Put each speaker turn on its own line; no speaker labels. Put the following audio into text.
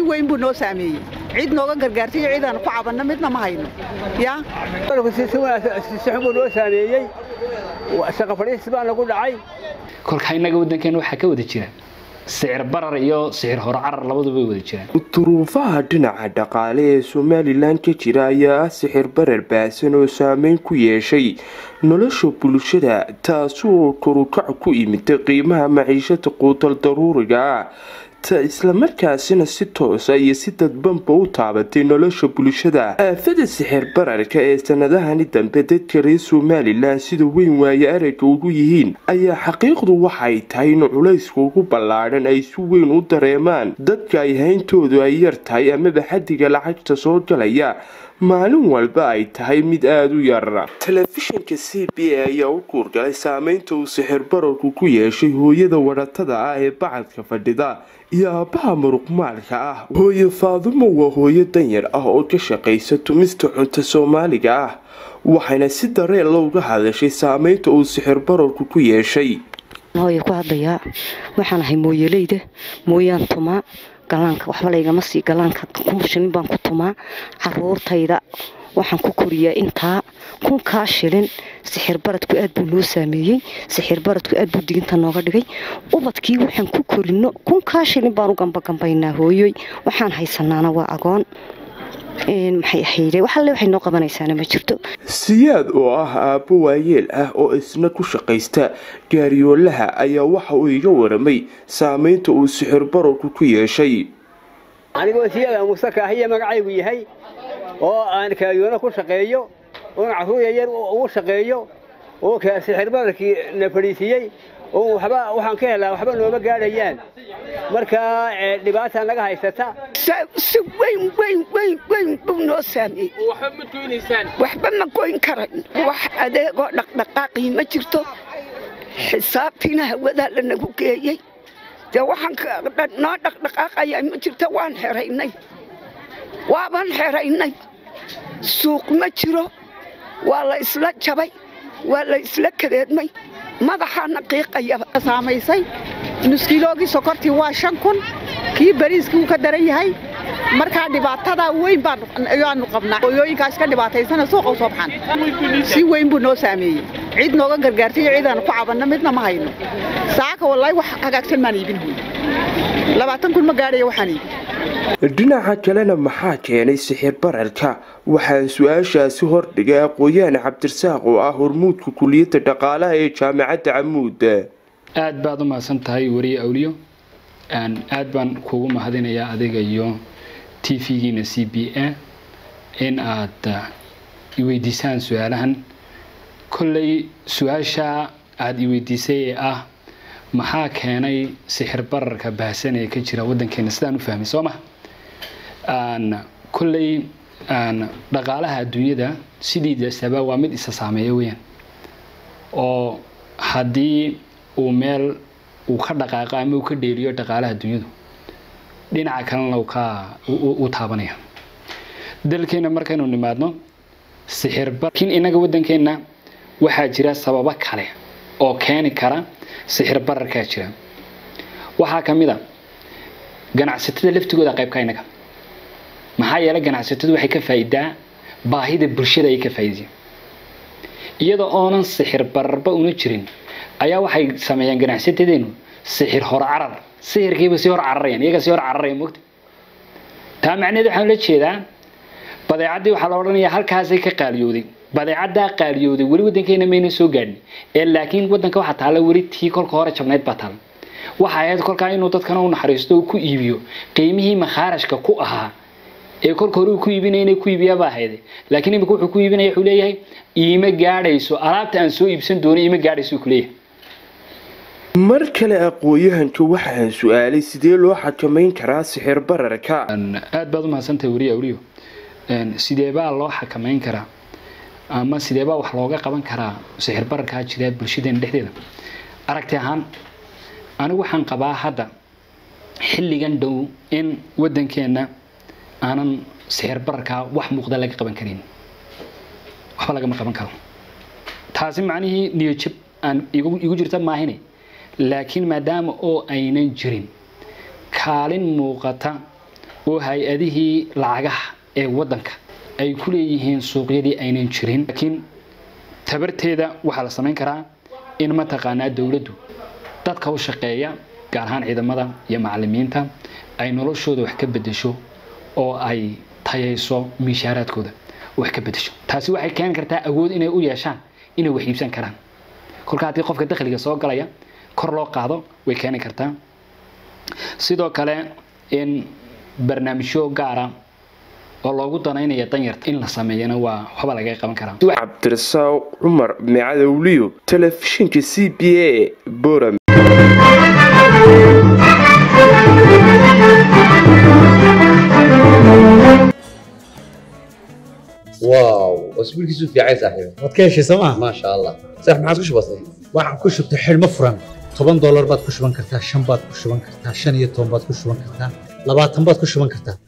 weyn buu noo saameeyey cid nooga gargaartay iyo cid aan ku cabanno midna ma hayno yaa
si xun buu noo saameeyey shaqa fadhiis baa nagu dhacay
kolka innaga waddankeena waxaa ka wada jira sicir barar iyo sicir hore carar labaduba way wada jiraan
duruufaha dhinaca dhaqaale ee somalilan ka jira ayaa ah sixir barar baahsan oo saameyn ku yeeshay nolosha bulshada taasi oo korukac ku imida qiimaha maciishada quutal daruuriga ah ta islamarkaasina si toosa iyo si dadbanba u taabatay nolosha bulshada aafada sixir bararka ee sanadahani dambe dadka reer somalilan sida weyn waaye aragga ugu yihiin ayaa xaqiiqdu waxay tahay in culayska ugu ballaadhan ay si weyn u dareemaan dadka ay hayntoodu ay yar tahay amaba xadiga lacagta soo galaya maalin walba ay tahay mid aada u yar telefishinka c b a ayaa u guurgalay saameynta uu sixir bararku ku yeeshay hooyada wadhatada ah ee bacadka fadhida iyo aabbaha muruqmaalka ah hooye faadumo waa hooyo danyar ah oo ka shaqaysa tumista cunto soomaaliga ah waxayna si dareen looga hadashay saameynta uu sixir bararku ku yeeshay
hooya ku hadlayaa waxaan ahay mooyeleyda mooyaan tumaa galaanka waxba laygama sii galaanka shilin baan ku tumaa caruurtayda waxaan ku koriyaa intaa kunkaa shilin sixir baradku aad buu noo saameeyey sixir baradku aad buu diginta nooga dhigay ubadkii waxaan ku korino kunkaa shilin baan u gambagambaynaa hooyoy waxaan haysanaana waa agoon maxay ahayde waxalle waxay noo qabanaysaana ma jirto
siyaad oo ah aabbo waayeel ah oo isna ku shaqaysta gaariyoolaha ayaa waxa uu iga waramay saameynta uu sixir bararku ku yeeshay
anigoo siyaada musaka ahiya magacaygu yahay oo aan kaariyoona ku shaqeeyo oon carruur yaryar ugu shaqeeyo oo sixir bararkii na fadhiisiiyey oo waxba waxaan ka helaa waxba nooma gaadhayaan markaa dhibaata naga haysata
si weyn weyn weyn weyn buu noo saameeyey waxba ma goyn karan wax adeegoo dhaqdhaqaaqii ma jirto xisaabtiina hawadaa lanagu geeyey dee waxaan noo dhaqdhaqaaqayaa ma jirto waan xeraynay waabaan xeraynay suuq ma jiro waa la isla jabay waa la isla kadeedmay madaxaana qiiqayaba
saamaysay nuskiiloogii sokortii waa shan kun kii bariiskii uu ka daran yahay markaa dhibaatadaa weyn baanu qabnaa hooyooyinkaas ka dhibaataysana suuqa u soo baxan si weyn buu noo saameeyey cid nooga gargaartay iyo cid aan ku cabanno midna ma hayno saaka wallaahi wax hagaagsan maan iibin hoy labaatan kun ma gaadhaya waxaan iibin
dhinaca kalena maxaa keenay sixir bararka waxaan su-aashaasi hordhigay aqooyahan cabdirasaaq oo ah hormuudka kuliyadda dhaqaalaha ee jaamacadda camuud
aad baad u mahadsan tahay weriye awliyo aad baan kuugu mahadinayaa adiga iyo t v-giina c b a in aad iweydiisaan su-aalahan kolley su-aasha aada iweydiisay ee ah maxaa keenay sixir bararka baahsan ee ka jira waddankeena sidaan u fahmay soo maha kolley dhaqaalaha adduunyada sidiidasaba waa mid isa saameeya weyaan oo haddii uu meel uu ka dhaqaaqo ama uu ka dheeriyo dhaqaalaha adduunyadu dhinaca kalena u taabanaya dalkeena markaynu nimaadno sixirbarkin innaga waddankeenna waxaa jira sababo kale oo keeni kara sixir bararkaa jira waxaa ka mid a ganacsatada laftigooda qaybka innaga maxaa yeelay ganacsatadu waxay ka faa'idaa baahida bulshada ayay ka faa'iidaysa iyadoo oonan sixir bararba una jirin ayaa waxay sameeyaan ganacsatadeenu sixir hor carar sixirkiiba si hor cararayaan iyaga si hor cararaya mogta taa macnaheed waxaan la jeedaa badeecaddii waxaa la odhanayaa halkaasay ka qaaliyooday badeecaddaa qaaliyooday weli waddankeena mayna soo gaadhin ee laakiin waddanka waxaa taalla weli tii kolka hore jabnayd baa taalla waxa ahayd kolkaa inuu dadkana u naxariisto uu ku iibiyo qiimihii makhaarashka ku ahaa ee kolka hore uu ku iibinaya inay ku iibiyaabaa ahayde laakiin imika wuxuu ku iibinaya wuxuu leeyahay iima gaadhayso alaabta aan soo iibsan doonay iima gaadhayso ku leeyahay
mar kale aqooyahanka waxaan su-aalay sidee loo xakamayn karaa sixir bararka
aad baad u mahadsantahay weriye awliyo sideebaa loo xakamayn karaa ama sideebaa wax looga qaban karaa sixir bararkaa jira bulshadeena dhexdeeda aragti ahaan anigu waxaan qabaa hadda xilligan dhow in waddankeenna aanan sixir bararkaa wax muuqda laga qaban karin waxba lagama qaban karo taasi macnihii niyajab aan igu jirta maahine laakiin maadaama oo aynan jirin kaalin muuqata oo hay-adihii lacagaha ee waddanka ay ku leeyihiin suuqyadii aynan jirin laakiin tabarteeda waxaa la samayn karaa in mataqaanaa dowladdu dadka u shaqeeya gaar ahaan ciidamada iyo macalimiinta ay noloshooda wax ka bedesho oo ay tayayso miishaaraadkooda wax ka bedesho taasi waxay keeni kartaa awood inay u yeeshaan inay wax iibsan karaan kolka haddii qofka dakhliga soo galaya kor loo qaado way keeni kartaa sidoo kale in barnaamijyo gaara oo loogu danaynaya danyarta in la sameeyana waa waxba laga qaban karaa
cabdirasaaq cumar micadowliyo telefishinka c b a boram
واو اسبوعك في عين صاحبي
waad ka heshay sooma
ما شاء الله صح ما عادش بسيط
waxaan ku shubtay xidhmo furan toban doolar baad ku shuban kartaa shan baad ku shuban kartaa shan iyo toban baad ku shuban kartaa labaatan baad ku shuban kartaa